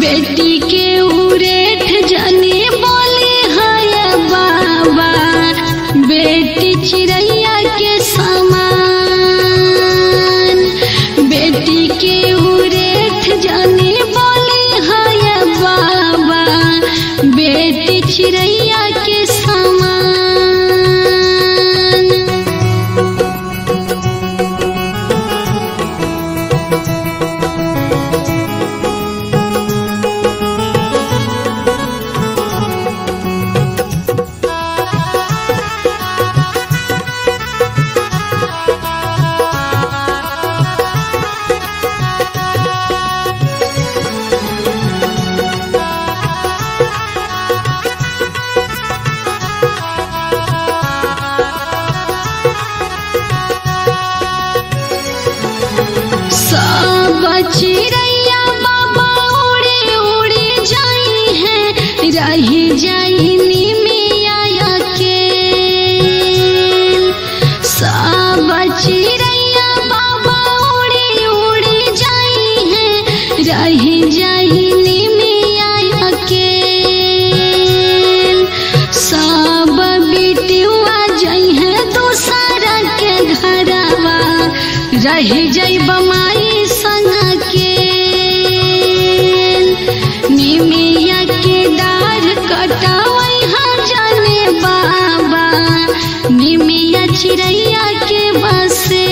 बेटी के उरेठ जनी बोली है बाबा बेटी चिड़ैया के समान बेटी के उरेठ जनी बोली है बाबा बेटी चिड़ैया के समान सब चिड़ैया बाबा उड़े उड़े जाई है रही जाई निमिया के सब चिड़ैया बाबा उड़े उड़े जाई है रही जाई निमिया के सब बिटिया जाई है दूसरा के घरवा रही जाई बमाई संग के निमिया के डार कटावई हा जाने बाबा निमिया चिड़ैया के बसेर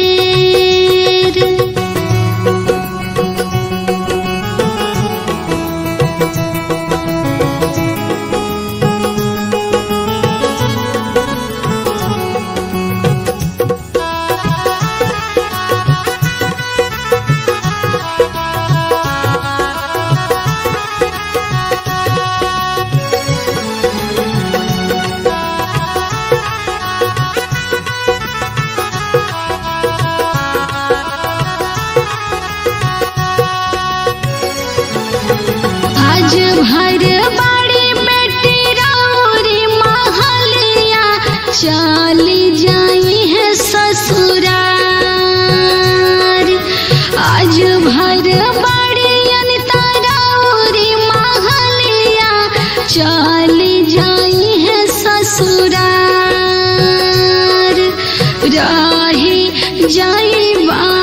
आज भर बड़ी बेटी रौरी महलिया चली जाई है ससुरार आज भर बड़ी अनिता रौरी महलिया चली जाई है ससुरार रही जाई बा